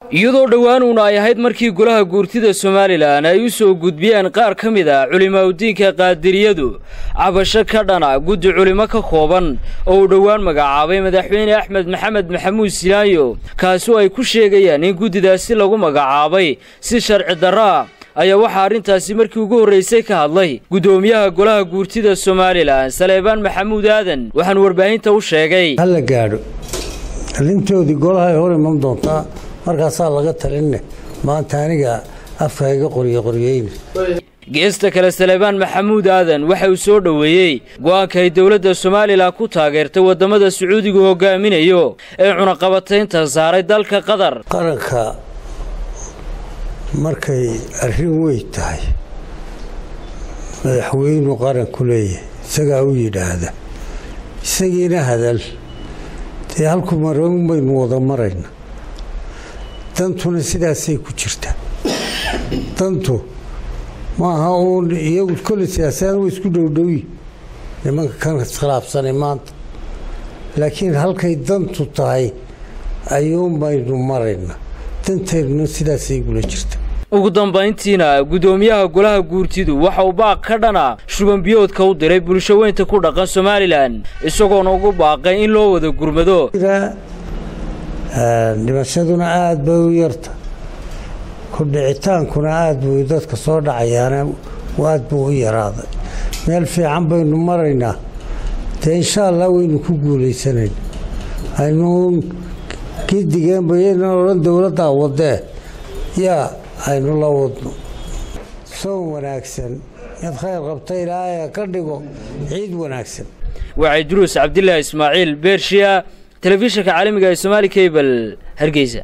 iyadoo dhowaanuuna ay ahayd markii golaha guurtida somalilan ay u soo gudbiyeen qaar ka mid a culimaaudiinka qaadiriyadu cabasho ka dhana guddi culimo ka kooban oo uu dhowaan magacaabay madaxweyne axmed maxamed maxamuud silaayo kaasoo ay ku sheegayaan in guddidaasi lagu magacaabay si sharci darro ah ayaa waxaa arrintaasi markii ugu horraysay ka hadlay guddoomiyaha golaha guurtida somalilan saleebaan maxamuud aadan waxaan warbaahinta u sheegay hala gaadho arrintoodii golahay hor iman doontaa markaasaa laga talinne maanta aniga afka iga qorye qoryeyne geesta kale saleebaan maxamuud aadan waxa uu soo dhoweeyey go'aanka ay dowladda somalilan ku taageertay waddamada sacuudigu hogaaminayo ee cunaqabataynta saaray dalka qatar qaranka markay arrin weyn tahay madaxweynu qaranku leeyahay isagaa u yidhaahda isagiina hadal dee halku maroon baynu wada marayna dantuna sidaasay ku jirta dantu maaha uun iyagu kolle siyaasaan way isku dhowdhowi nimanka kan iskhilaafsanay maanta laakiin halkay dantu tahay ayuun baynu marayna danteennuna sidaasay gula jirta ugu dambayntiina guddoomiyaha golaha guurtidu waxa uu baaq ka dhana shubanbiyoodka u diray bulsho weynta ku dhaqan somalilan isagoona ugu baaqay in loo wada gurmado dhimashaduna aada bay u yarta ku dhicitaankuna aada buu dadka soo dhacayaana aada buu u yaraaday meel fiican baynu maraynaa dee insha allah waynu ku guulaysanayna aynu gidigeenba yaynan odhan dowladdaa wadee yaa aynu la wadno soon wanaagsan mid khayr qabta ilaahay ka dhigo ciid wanaagsan waa cidruus cabdilaahi ismaaciil beershiya telefishinka caalamiga ee somaali kabel hargeysa